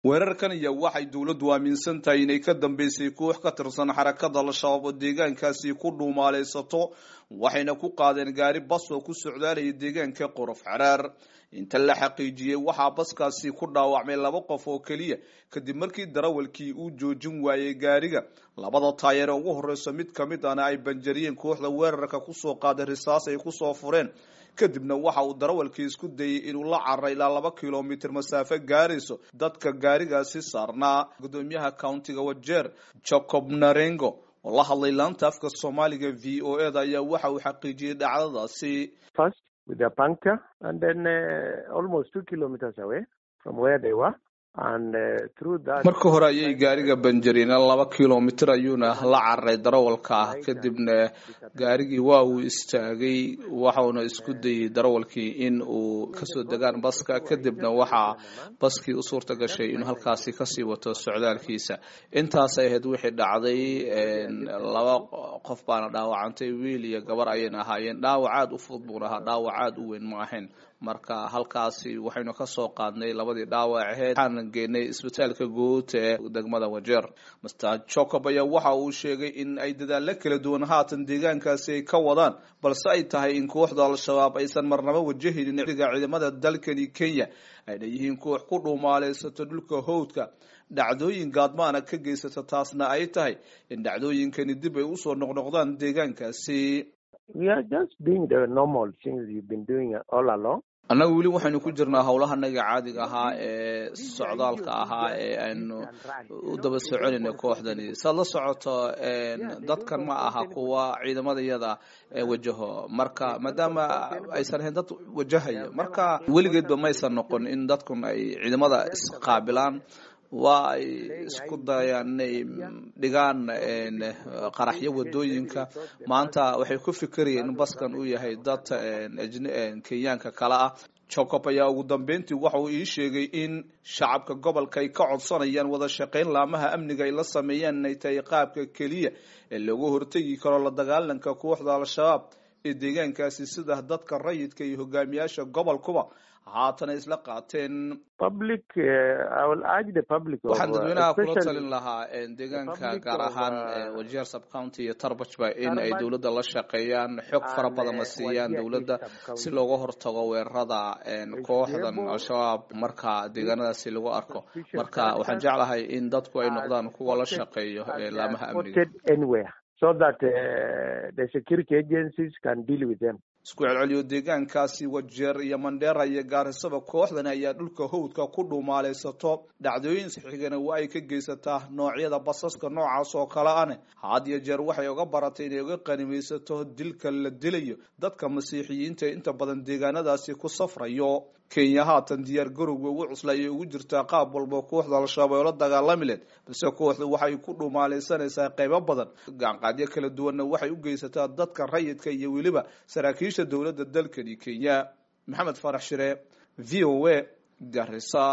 weerarkan iyo waxay dowladdu aaminsan tahay inay ka dambeysay koox ka tirsan xarakada al-shabaab oo deegaankaasi ku dhuumaalaysato waxayna ku qaadeen gaari bas oo ku socdaalaya deegaanka qorof xaraar inta la xaqiijiyey waxaa baskaasi ku dhaawacmay laba qof oo keliya kadib markii darawalkii uu joojin waayey gaariga labada taayeere ugu horeyso mid kamid ahna ay banjariyeen kooxda weerarka kusoo qaaday risaas ay kusoo fureen kadibna waxa uu darawalkii isku dayay inuu la carray ilaa laba kilomitr masaafo gaarayso dadka gaarigaasi saarnaa gudoomiyaha countiga wajeer jacob narengo oo la hadlay laanta afka soomaaliga v o e da ayaa waxa uu xaqiijiyey dhacdadaasi with their puncture and then uh, almost two kilometers away from where they were. And, uh, through that, marka hore ayay gaariga banjariyeen laba kilomitr ayuuna la cararay darawalka ah kadibna gaarigii waa uu istaagay waxauna isku dayay darawalkii in uu kasoo degaan baska kadibna waxaa baskii u suurta gashay inuu halkaasi kasii wato socdaalkiisa intaasay ahayd wixii dhacday laba qof baana dhaawacantay wiil iyo gabar ayayna ahaayeen dhaawac aad u fudud buuna ahaa dhaawac aad u weyn ma ahayn marka halkaasi waxaynu kasoo qaadnay labadii dhaawac aheyd waxaanan geenay isbitaalka guud ee degmada wajeer master jacob ayaa waxa uu sheegay in ay dadaalo kala duwan haatan deegaankaasi ay ka wadaan balse ay tahay in kooxda al-shabaab aysan marnaba wajahaynin diga ciidamada dalkani kenya ayna yihiin koox ku dhuumaalaysato dhulka howdka dhacdooyin gaadmaana ka geysata taasna ay tahay in dhacdooyinkani dib ay usoo noqnoqdaan deegaankaasi annaga weli waxaynu ku jirnaa howlahanaga caadiga ahaa ee socdaalka ahaa ee aynu u daba soconayna kooxdani saad la socoto dadkan ma aha kuwa ciidamadayada wajaho marka maadaama aysan ahayn dad wajahaya marka weligeedba maysan noqon in dadkun ay ciidamada isqaabilaan waa ay isku dayaan inay dhigaan qaraxyo wadooyinka maanta waxay ku fikirayeen in baskan uu yahay dad kenyaanka kale ah jacob ayaa ugu dambeyntii waxa uu ii sheegay in shacabka gobolka ay ka codsanayaan wada shaqayn laamaha amniga ay la sameeyaan inay tahay qaabka keliya ee looga hortegi karo la dagaalanka kooxda al-shabaab ee deegaankaasi sida dadka rayidka iyo hogaamiyaasha gobolkuba haatana isla qaateen waxaan dadweynaha kula talin lahaa deegaanka gaar ahaan wajeer subcounty iyo tarbajba in ay dowladda la shaqeeyaan xog fara badan la siiyaan dowladda si looga hortago weerarada kooxdan al-shabaab marka deegaanadaasi lagu arko marka waxaan jeclahay in dadku ay noqdaan kuwa la shaqeeyo laamaha amniga so that uh, the security agencies can deal with them. isku celceliyo deegaankaasi wajeer iyo mandheera iyo gaarisaba kooxdani ayaa dhulka howdka ku dhuumaalaysato dhacdooyin xigana waa ay ka geysataa noocyada basaska noocaas oo kale ane had iyo jeer waxay uga baratay inay uga qanimaysato dilka la dilayo dadka masiixiyiinta inta badan deegaanadaasi ku safrayo kenya haatan diyaar garowga ugu cusla ayay ugu jirtaa qaab walba kooxda al-shabaab oo la dagaalami leed balse kooxda waxay ku dhuumaalaysanaysaa qaybo badan gaanqaadyo kala duwanna waxay u geysataa dadka rayidka iyo weliba saraakiisha dowladda dalkani kenya maxamed farax shire v o a garisa